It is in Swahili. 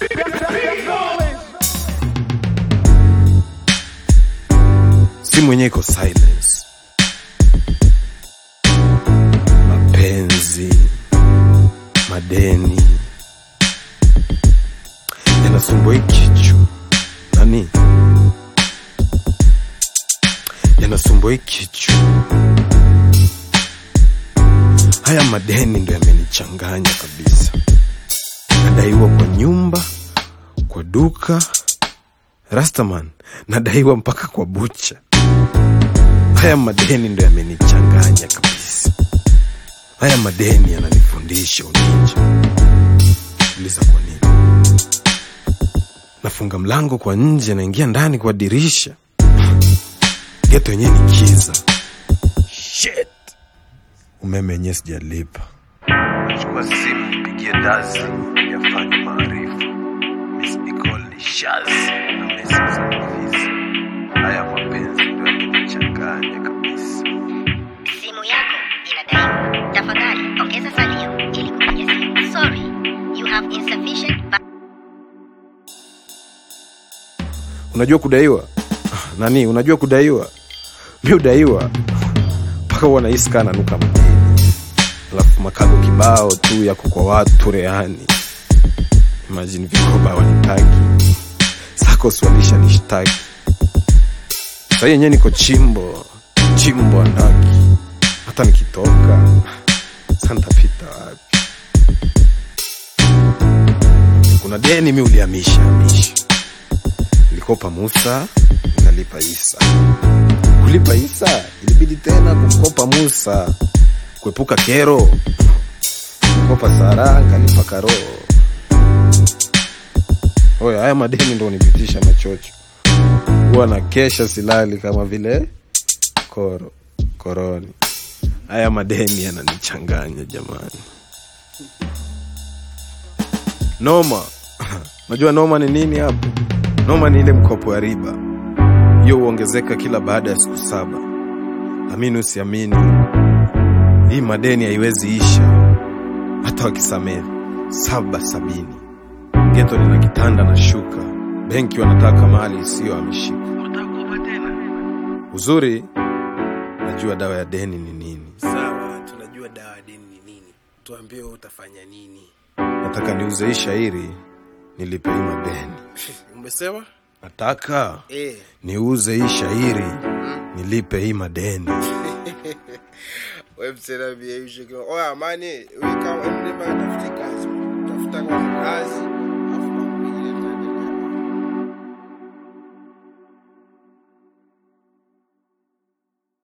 simu yenyewe iko silence mapenzi madeni yanasumbua hii kichwa nani yanasumbua hii kichwa haya madeni ndo yamenichanganya kabisa nadaiwa kwa nyumba kwa duka rastaman nadaiwa mpaka kwa bucha haya madeni ndo yamenichanganya kabisa haya madeni yananifundisha uninja uliza kwa nini nafunga mlango kwa nje naingia ndani kwa dirisha geto yenyewe ni kiza Shit. umeme yenyewe sijalipa chukua simu nipigie dazi yafanye maarifu misbicol ni shazi na mesi za ofisi haya mapenzi ndo yamenichanganya kabisa Simu yako inadaiwa. Tafadhali ongeza salio ili kupiga simu. Sorry, you have insufficient ba- unajua kudaiwa Ah, nani unajua kudaiwa mi udaiwa mpaka huwa nahisi kaa nanuka madeni alafu makago kibao tu yako kwa watu reani imajini vikoba wanitaki sakos walisha nishtaki sahii yenyewe niko chimbo chimbo andaki hata nikitoka santapita wapi kuna deni mi uliamisha amisha nilikopa Musa nikalipa Isa. Kulipa Isa ilibidi tena kumkopa Musa kuepuka kero. Nilikopa Sara nikalipa Karo. Oya, haya madeni ndo unipitisha machocho. Huwa na kesha silali kama vile koro koroni. Haya madeni yananichanganya jamani. Noma. Najua noma ni nini hapo? Noma ni ile mkopo ya riba, hiyo huongezeka kila baada ya siku saba. Amini usiamini, hii madeni haiwezi isha hata wakisamehe saba sabini. Geto lina kitanda na shuka, benki wanataka mali isiyo ameshika. Uzuri najua dawa ya deni ni nini. Sawa, tunajua dawa ya deni ni nini. Tuambie wewe utafanya nini? Nataka niuze hii shairi nilipe hii madeni. Umesema? Nataka Eh. niuze hii shairi nilipe hii madeni. Wewe msela bia yushe. Oya mani, wewe kama mlima tafuti kazi.